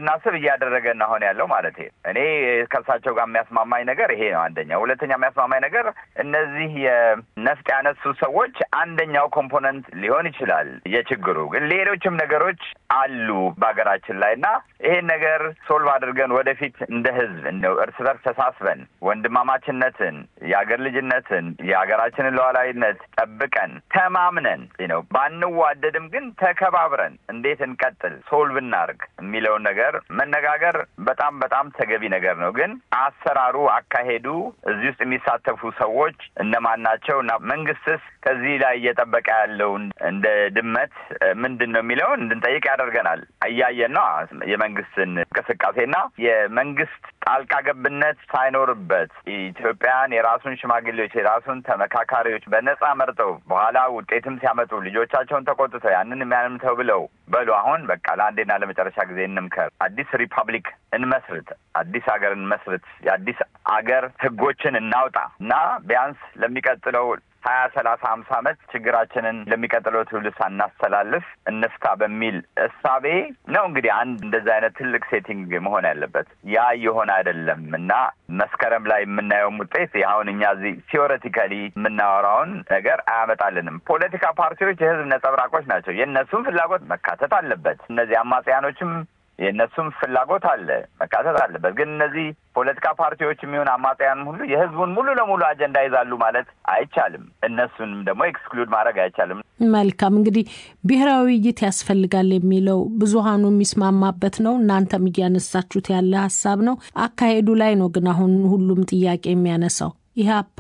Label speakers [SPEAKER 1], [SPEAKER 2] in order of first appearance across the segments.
[SPEAKER 1] እንድናስብ እያደረገን አሁን ያለው ማለት እኔ ከእርሳቸው ጋር የሚያስማማኝ ነገር ይሄ ነው። አንደኛ። ሁለተኛ የሚያስማማኝ ነገር እነዚህ የነፍጥ ያነሱ ሰዎች አንደኛው ኮምፖነንት ሊሆን ይችላል የችግሩ ግን ሌሎችም ነገሮች አሉ በሀገራችን ላይ እና ይሄን ነገር ሶልቭ አድርገን ወደፊት እንደ ህዝብ እንደው እርስ በርስ ተሳስበን ወንድማማችነትን፣ የሀገር ልጅነትን፣ የሀገራችንን ሉዓላዊነት ጠብቀን ተማምነን ነው ባንዋደድም ግን ተከባብረን እንዴት እንቀጥል ሶልቭ እናርግ የሚለውን ነገር መነጋገር በጣም በጣም ተገቢ ነገር ነው። ግን አሰራሩ፣ አካሄዱ እዚህ ውስጥ የሚሳተፉ ሰዎች እነማን ናቸው እና መንግስትስ ከዚህ ላይ እየጠበቀ ያለውን እንደ ድመት ምንድን ነው የሚለውን እንድንጠይቅ ያደርገናል። እያየን ነው የመንግስትን እንቅስቃሴና የመንግስት ጣልቃ ገብነት ሳይኖርበት ኢትዮጵያን የራሱን ሽማግሌዎች የራሱን ተመካካሪዎች በነጻ መርጠው በኋላ ውጤትም ሲያመጡ ልጆቻቸውን ተቆጥተው ያንን ያንም ተብለው በሉ አሁን በቃ ለአንዴና ለመጨረሻ ጊዜ እንምከር፣ አዲስ ሪፐብሊክ እንመስርት፣ አዲስ ሀገር እንመስርት፣ የአዲስ አገር ህጎችን እናውጣ እና ቢያንስ ለሚቀጥለው ሀያ ሰላሳ ሀምሳ ዓመት ችግራችንን ለሚቀጥለው ትውልድ ሳናስተላልፍ እንፍታ በሚል እሳቤ ነው እንግዲህ አንድ እንደዚህ አይነት ትልቅ ሴቲንግ መሆን ያለበት። ያ የሆነ አይደለም እና መስከረም ላይ የምናየውም ውጤት አሁን እኛ እዚህ ቲዎሬቲካሊ የምናወራውን ነገር አያመጣልንም። ፖለቲካ ፓርቲዎች የህዝብ ነጸብራቆች ናቸው። የእነሱም ፍላጎት መካተት አለበት። እነዚህ አማጽያኖችም የእነሱም ፍላጎት አለ መካተት አለበት። ግን እነዚህ ፖለቲካ ፓርቲዎች የሚሆን አማጽያንም ሁሉ የህዝቡን ሙሉ ለሙሉ አጀንዳ ይዛሉ ማለት አይቻልም። እነሱንም ደግሞ ኤክስክሉድ ማድረግ አይቻልም።
[SPEAKER 2] መልካም እንግዲህ ብሔራዊ ውይይት ያስፈልጋል የሚለው ብዙሀኑ የሚስማማበት ነው። እናንተም እያነሳችሁት ያለ ሀሳብ ነው። አካሄዱ ላይ ነው ግን አሁን ሁሉም ጥያቄ የሚያነሳው ኢህአፓ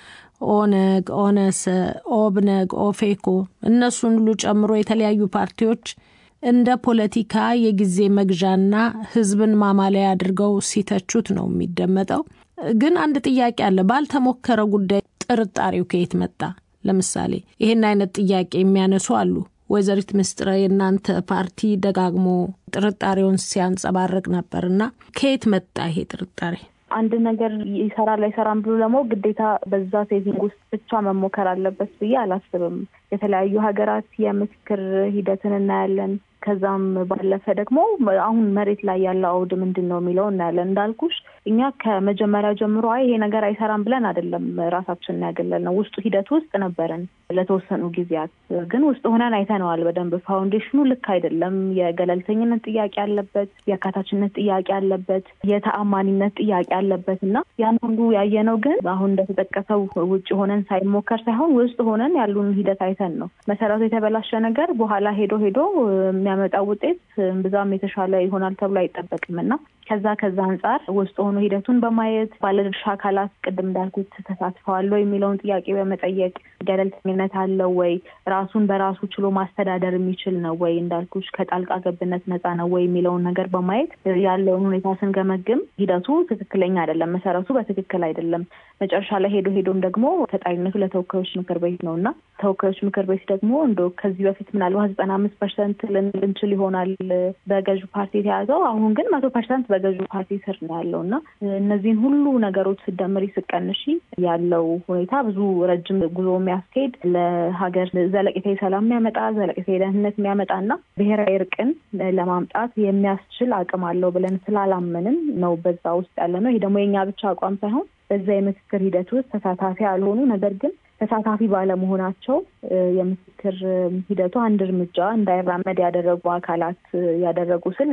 [SPEAKER 2] ኦነግ፣ ኦነሰ፣ ኦብነግ፣ ኦፌኮ እነሱን ሁሉ ጨምሮ የተለያዩ ፓርቲዎች እንደ ፖለቲካ የጊዜ መግዣና ህዝብን ማማለያ አድርገው ሲተቹት ነው የሚደመጠው። ግን አንድ ጥያቄ አለ። ባልተሞከረ ጉዳይ ጥርጣሬው ከየት መጣ? ለምሳሌ ይህን አይነት ጥያቄ የሚያነሱ አሉ። ወይዘሪት ምስጥረ የእናንተ ፓርቲ ደጋግሞ ጥርጣሬውን ሲያንጸባርቅ ነበር እና ከየት መጣ ይሄ ጥርጣሬ?
[SPEAKER 3] አንድ ነገር ይሰራል አይሰራም ብሎ ደግሞ ግዴታ በዛ ሴቲንግ ውስጥ ብቻ መሞከር አለበት ብዬ አላስብም። የተለያዩ ሀገራት የምክክር ሂደትን እናያለን። ከዛም ባለፈ ደግሞ አሁን መሬት ላይ ያለው አውድ ምንድን ነው የሚለው እናያለን። እንዳልኩሽ እኛ ከመጀመሪያ ጀምሮ አይ ይሄ ነገር አይሰራም ብለን አይደለም ራሳችንን ያገለል ነው። ውስጡ ሂደት ውስጥ ነበርን ለተወሰኑ ጊዜያት፣ ግን ውስጥ ሆነን አይተነዋል በደንብ ፋውንዴሽኑ ልክ አይደለም። የገለልተኝነት ጥያቄ አለበት፣ የአካታችነት ጥያቄ አለበት፣ የተአማኒነት ጥያቄ አለበት እና ያን ሁሉ ያየነው ግን አሁን እንደተጠቀሰው ውጭ ሆነን ሳይሞከር ሳይሆን ውስጥ ሆነን ያሉን ሂደት አይተን ነው። መሰረቱ የተበላሸ ነገር በኋላ ሄዶ ሄዶ የሚያመጣው ውጤት ብዛም የተሻለ ይሆናል ተብሎ አይጠበቅም እና ከዛ ከዛ አንጻር ውስጥ ሆኖ ሂደቱን በማየት ባለድርሻ አካላት ቅድም እንዳልኩት ተሳትፈዋል ወይ የሚለውን ጥያቄ በመጠየቅ ገለልተኝነት አለው ወይ፣ ራሱን በራሱ ችሎ ማስተዳደር የሚችል ነው ወይ፣ እንዳልኩሽ ከጣልቃ ገብነት ነፃ ነው ወይ የሚለውን ነገር በማየት ያለውን ሁኔታ ስንገመግም ሂደቱ ትክክለኛ አይደለም፣ መሰረቱ በትክክል አይደለም። መጨረሻ ላይ ሄዶ ሄዶም ደግሞ ተጣሪነቱ ለተወካዮች ምክር ቤት ነው እና ተወካዮች ምክር ቤት ደግሞ እንደ ከዚህ በፊት ምናልባት ዘጠና አምስት ፐርሰንት ልንችል ይሆናል በገዢ ፓርቲ የተያዘው አሁን ግን መቶ ፐርሰንት በገዢ ፓርቲ ስር ነው ያለው እና እነዚህን ሁሉ ነገሮች ስደምሪ ስቀንሺ ያለው ሁኔታ ብዙ ረጅም ጉዞ የሚያስኬድ ለሀገር ዘለቄታዊ ሰላም የሚያመጣ ዘለቄታዊ ደህንነት የሚያመጣ እና ብሔራዊ እርቅን ለማምጣት የሚያስችል አቅም አለው ብለን ስላላመንን ነው በዛ ውስጥ ያለ ነው። ይህ ደግሞ የኛ ብቻ አቋም ሳይሆን በዛ የምክክር ሂደት ውስጥ ተሳታፊ ያልሆኑ ነገር ግን ተሳታፊ ባለመሆናቸው የምክክር ሂደቱ አንድ እርምጃ እንዳይራመድ ያደረጉ አካላት ያደረጉ ስል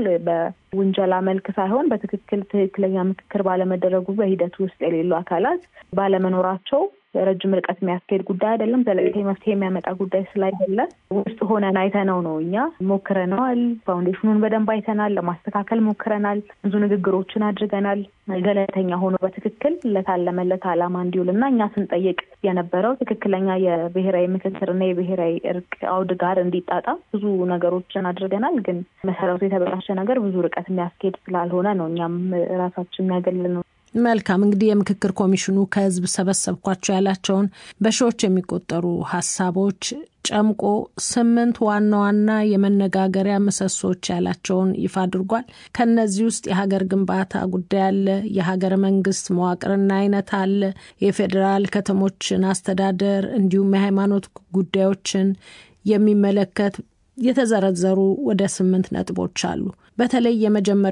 [SPEAKER 3] በውንጀላ መልክ ሳይሆን በትክክል ትክክለኛ ምክክር ባለመደረጉ በሂደቱ ውስጥ የሌሉ አካላት ባለመኖራቸው ረጅም ርቀት የሚያስኬድ ጉዳይ አይደለም። ዘለቄታዊ መፍትሄ የሚያመጣ ጉዳይ ስላይደለ ውስጥ ሆነን አይተነው ነው። እኛ ሞክረነዋል። ፋውንዴሽኑን በደንብ አይተናል። ለማስተካከል ሞክረናል። ብዙ ንግግሮችን አድርገናል። ገለልተኛ ሆኖ በትክክል ለታለመለት ዓላማ እንዲውል እና እኛ ስንጠይቅ የነበረው ትክክለኛ የብሔራዊ ምክክርና የብሔራዊ እርቅ አውድ ጋር እንዲጣጣ ብዙ ነገሮችን አድርገናል። ግን መሰረቱ የተበላሸ ነገር ብዙ ርቀት የሚያስኬድ ስላልሆነ ነው እኛም ራሳችን የሚያገልል ነው።
[SPEAKER 2] መልካም እንግዲህ የምክክር ኮሚሽኑ ከህዝብ ሰበሰብኳቸው ያላቸውን በሺዎች የሚቆጠሩ ሀሳቦች ጨምቆ ስምንት ዋና ዋና የመነጋገሪያ ምሰሶች ያላቸውን ይፋ አድርጓል። ከነዚህ ውስጥ የሀገር ግንባታ ጉዳይ አለ፣ የሀገረ መንግስት መዋቅርና አይነት አለ፣ የፌዴራል ከተሞችን አስተዳደር እንዲሁም የሃይማኖት ጉዳዮችን የሚመለከት የተዘረዘሩ ወደ ስምንት ነጥቦች አሉ። በተለይ የመጀመሪያ